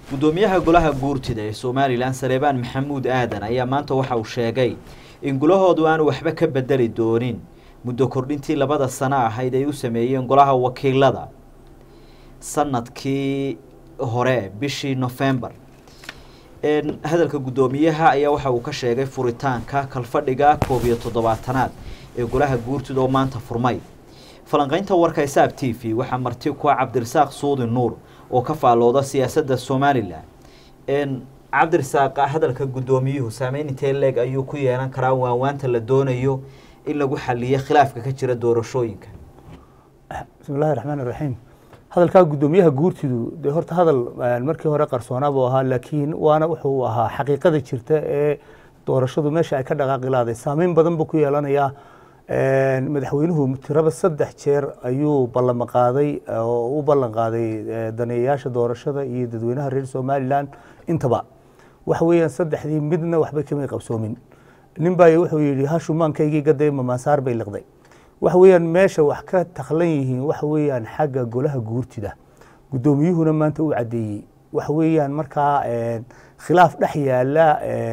guddoomiyaha golaha guurtida ee somalilan saleebaan maxamuud aadan ayaa maanta waxa uu sheegay in gulahoodu aanu waxba ka bedeli doonin muddo kordhintii labada sano ahayd ay u sameeyeen golaha wakiilada sanadkii hore bishii november hadalka guddoomiyaha ayaa waxa uu ka sheegay furitaanka kalfadhiga koob iyo toddobaatanaad ee golaha guurtida oo maanta furmay falanqeynta warka isaab t v waxaa marti kuwa cabdirasaaq suudi nuur oo ka faallooda siyaasadda somalilan cabdirasaaq hadalka guddoomiyuhu saameyn intee leeg ayuu ku yeelan karaa waawaanta la doonayo in lagu xaliyo khilaafka ka jira doorashooyinka bismi llahi raxmaan iraxiim hadalkaa guddoomiyaha guurtidu dee horta hadal markii hore qarsoonaa buu ahaa laakiin waana wuxuu ahaa xaqiiqada jirta ee doorashadu meesha ay ka dhaqaaqi lahday saameyn badan buu ku yeelanayaa madaxweynuhu tiraba saddex jeer ayuu ballan qaaday oo u ballan qaaday daneeyayaasha doorashada iyo dadweynaha reer somalilan intaba waxa weeyaan saddexdii midna waxba kamay qabsoomin nin baa wuxuu yidhi hashumaankaygii gaday mamaasaar bay liqday waxa weeyaan meesha wax ka taklan yihiin waxa weeyaan xagga golaha guurtida guddoomiyuhuna maanta uu caddeeyey waxa weeyaan markaa khilaaf dhex yaala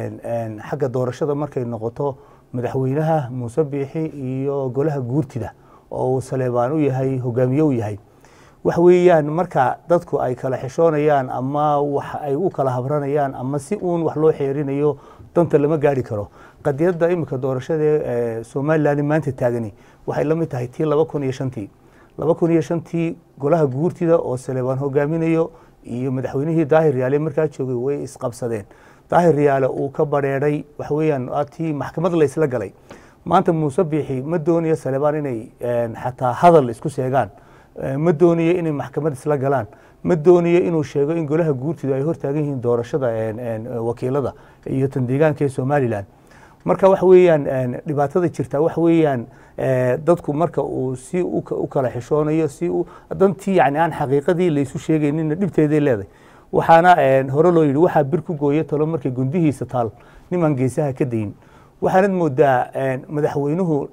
xagga doorashada markay noqoto madaxweynaha muuse biixi iyo golaha guurtida oo uu saleebaan u yahay hogaamiye u yahay waxa weeyaan marka dadku ay kala xishoonayaan ama wax ay u kala habranayaan ama si uun wax loo xeerinayo danta lama gaari karo qadiyadda iminka doorashada ee somalilan maanta taagani waxay la mid tahay tii laba kun iyo shantii laba kun iyo shantii golaha guurtida oo saleebaan hogaaminayo iyo madaxweynihii daahir yaale markaa joogay way isqabsadeen daahir yaale uu ka bareeray waxa weeyaan tii maxkamad laysla galay maanta muuse biixi ma doonayo saleebaan inay xataa hadal isku sheegaan ma doonayo inay maxkamad isla galaan ma doonayo inuu sheego in golaha guurtidu ay hortaagan yihiin doorashada wakiilada iyo tan deegaanka ee somalilan marka waxa weeyaan dhibaatada jirta waxa weeyaan dadku marka uu si u kala xishoonayo si dantii yani aan xaqiiqadii laysu sheegaynina dhibteeday leedahay waxaana hore loo yidhi waxaa bir ku gooya talo markay gundihiisa taal nimaan geesaha ka dayin waxaanad moodaa madaxweynuhu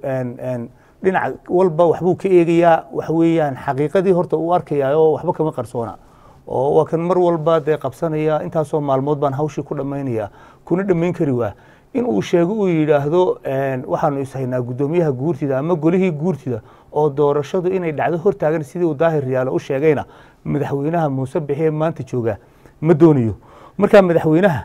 dhinac walba waxbuu ka eegayaa waxa weeyaan xaqiiqadii horta uu arkaya oo waxba kama qarsoona oo waa kan mar walba dee qabsanaya intaasoo maalmood baan hawshii ku dhammaynaya kuna dhammayn kari waa in uu sheego uu yidhaahdo waxaanu ishaynaa guddoomiyaha guurtida ama golihii guurtida oo doorashadu inay dhacdo hortaagan sidii uu daahir yaale u sheegayna madaxweynaha muuse bixi ee maanta jooga ma doonayo marka madaxweynaha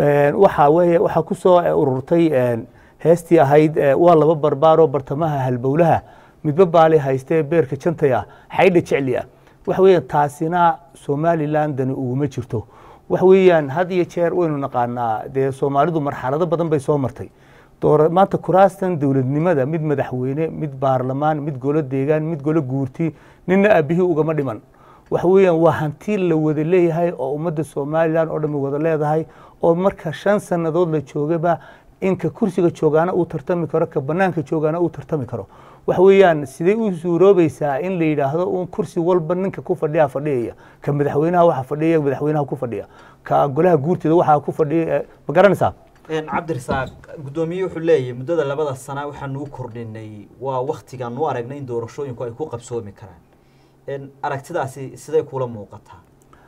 waxa weye waxaa ku soo ururtay heestii ahayd waa laba barbaaroo bartamaha halbowlaha midba baali haystee beerka jantaya xaydha jecli ah waxa weeyaan taasina somalilan dani uguma jirto waxa weeyaan had iyo jeer waynu naqaanaa dee soomaalidu marxalado badan bay soo martay maanta kuraastan dowladnimada mid madaxweyne mid baarlamaan mid golo deegaan mid golo guurti nina aabihii ugama dhiman waxa weeyaan waa hanti la wada leeyahay oo ummadda somalilan oo dhan wada leedahay oo marka shan sannadood la joogaba inka kursiga joogaana uu tartami karo ka banaanka joogaana uu tartami karo waxa weeyaan sidee u suuroobaysaa in la yidhaahdo un kursi walba ninka ku fadhiya fadhiyaya ka madaxweynaha waxa fadhiya madaxweynaha ku fadhiya ka golaha guurtida waxaa ku fadhiya ma garanaysaa cabdirasaaq guddoomiye wuxuu leeyahay muddada labada sana waxaanu u kordhinay waa waktigaan u aragnay in doorashooyinku ay ku qabsoomi karaan aragtidaasi siday kula muuqataa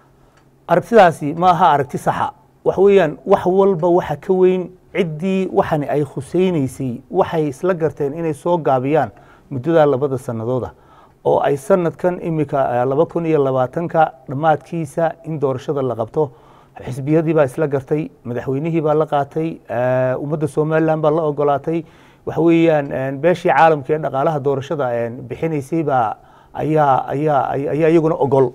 aragtidaasi ma aha aragti saxa waxa weeyaan wax walba waxa ka weyn ciddii waxani ay khusaynaysay waxay isla garteen inay soo gaabiyaan muddadaa labada sanadooda oo ay sanadkan imika laba kun iyo labaatanka dhammaadkiisa in doorashada la qabto xisbiyadii baa isla gartay madaxweynihii baa la qaatay ummadda somalilan baa la ogolaatay waxa weeyaan beeshii caalamka ee dhaqaalaha doorashada bixinaysay baa ayaa ayaa ayaa iyaguna ogol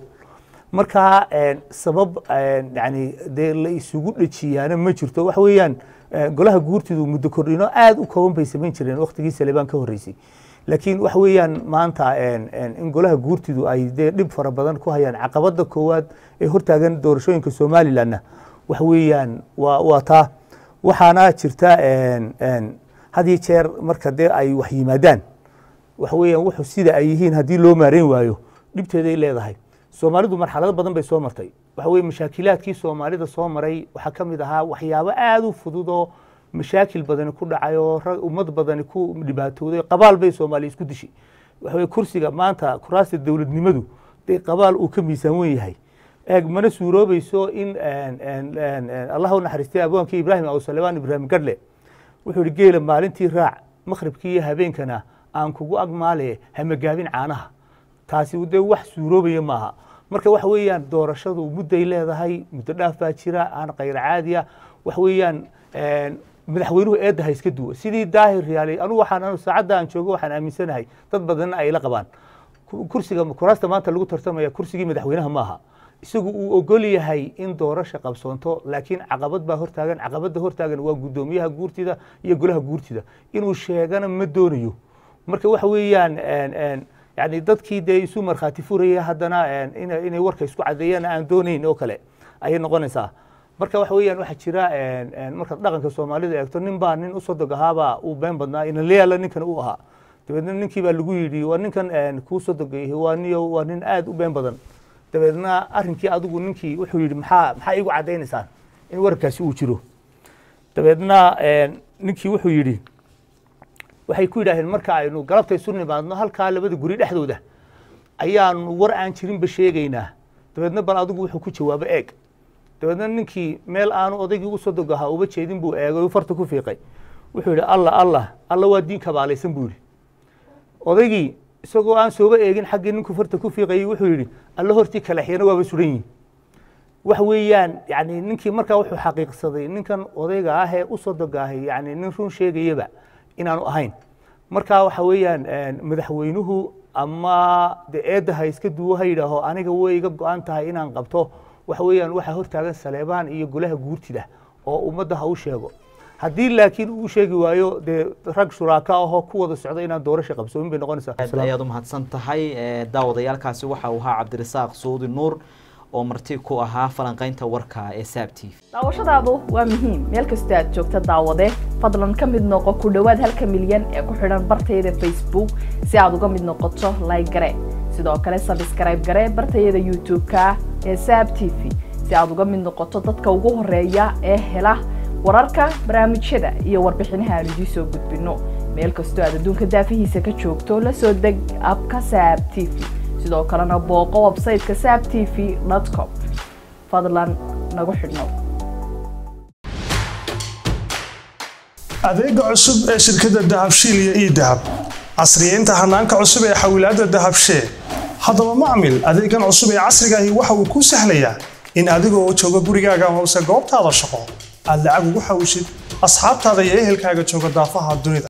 marka sabab yani dee la isugu dhejiyaana ma jirto waxa weeyaan golaha guurtidu muddo kordhino aada u kooban bay samayn jireen waktigii salebaan ka horreysay laakiin waxa weeyaan maanta in golaha guurtidu ay dee dhib fara badan ku hayaan caqabada koowaad ee hortaagan doorashooyinka somalilanna waxa weeyaan waa waa taa waxaana jirta had iyo jeer marka dee ay wax yimaadaan waxa weeyaan wuxuu sida ay yihiin haddii loo maareyn waayo dhibteeday leedahay soomaalidu marxalado badan bay soo martay waxa weye mashaakilaadkii soomaalida soo maray waxaa ka mid ahaa waxyaabo aada u fudud oo mashaakil badani ku dhacay oo ummad badani ku dhibaatooday qabaal bay soomaaliya isku dishay waxa weye kursiga maanta kuraasta dowladnimadu dee qabaal uu ka miisaan wen yahay eeg mana suuroobayso in allah u naxariistay abwaankii ibraahim awsalebaan ibraahim gadhle wuxuu ihi geela maalintii raac makhribkii iyo habeenkana aan kugu agmaale hamagaabin caanaha taasi dee wax suuroobaya maaha marka waxa weeyaan doorashadu mudday leedahay muddo dhaaf baa jira aan khayr caadiya wax weeyaan madaxweynuhu eedda ha iska duwa sidii daahir riyaalay anugu waxaan anu saacadda aan joogo waxaan aaminsanahay dad badanna ay la qabaan kursiga kuraasta maanta lagu tartamaya kursigii madaxweynaha maaha isagu uu ogol yahay in doorasha qabsoonto laakiin caqabad baa hortaagan caqabadda hortaagan waa guddoomiyaha guurtida iyo golaha guurtida inuu sheegana ma doonayo marka waxa weeyaan yani dadkii dee isu markhaati furaya haddana inay warka isku cadeeyaan aan doonayn oo kale ayay noqonaysaa marka waxa weeyaan waxaa jira markaad dhaqanka soomaalida eegto nin baa nin usoo dog ahaabaa uu been badnaa inalayaala ninkan uu ahaa dabeedna ninkii baa lagu yidhi waa ninkan kuu soo dogay waa niyo waa nin aad u been badan dabeedna arrinkii adigu ninkii wuxuu yidhi maxaa maxaa iigu caddaynaysaan in warkaasi uu jiro dabeedna ninkii wuxuu yidhi waxay ku yidhaaheen marka aynu galabta isu nimaadno halkaa labada guri dhexdooda ayaanu war aan jirinba sheegaynaa dabeedna bal adigu wuxuu ku jawaabo eeg dabeedna ninkii meel aanu odaygii usoo dog ahaa uba jeedin buu eegay u farta ku fiiqay wuxuu yidhi allah allah alla waa diin kabaalaysan buu yidhi odaygii isagoo aan sooba eegin xaggii ninkuu farta ku fiiqayay wuxuu yidhi alla hortii kalaxyana waaba suran yihin wax weeyaan yani ninkii markaa wuxuu xaqiiqsaday ninkan odayga ah ee usoo dogaahay yani nin run sheegayaba inaanu ahayn marka waxa weeyaan madaxweynuhu ama de eedda ha iska duwo ha yidhaaho aniga way iga go-an tahay inaan qabto waxa weeyaan waxaa hortaagan saleebaan iyo golaha guurtida oo ummadda ha u sheego haddii laakiin uu sheegi waayo dee rag shuraaka ahoo ku wada socda inaan doorasha qabsoomin bay noqonaysaa aad ayaad u mahadsan tahay daawadayaalkaasi waxa uu ahaa cabdirasaaq suudi nuur oo marti ku ahaa falanqaynta warka ee saab t v daawashadaadu waa muhiim meel kastoo aad joogta daawade fadlan ka mid noqo ku dhowaad halka milyan ee ku xidhan bartayada facebook si aad uga mid noqoto like gare sidoo kale sabskrayb gare bartayada youtube-ka ee saab t v si aad uga mid noqoto dadka ugu horeeya ee hela wararka barnaamijyada iyo warbixinaha aan idiin soo gudbinno meel kastoo aad adduunka daafihiisa ka joogto la soo deg abka saab t v sidoo kalena booqo websayteka saab t v com fadlan nagu xidhnow adeega cusub ee shirkadda dahabshiil iyo ii dahab casriyeynta hanaanka cusub ee xawilaadda dahabshee haddaba macmil adeegan cusub ee casriga ahi waxa uu kuu sahlayaa in adigoo jooga gurigaaga hoose goobtaada shaqo aad lacag ugu xawishid asxaabtaada iyo ehelkaaga jooga daafaha dunida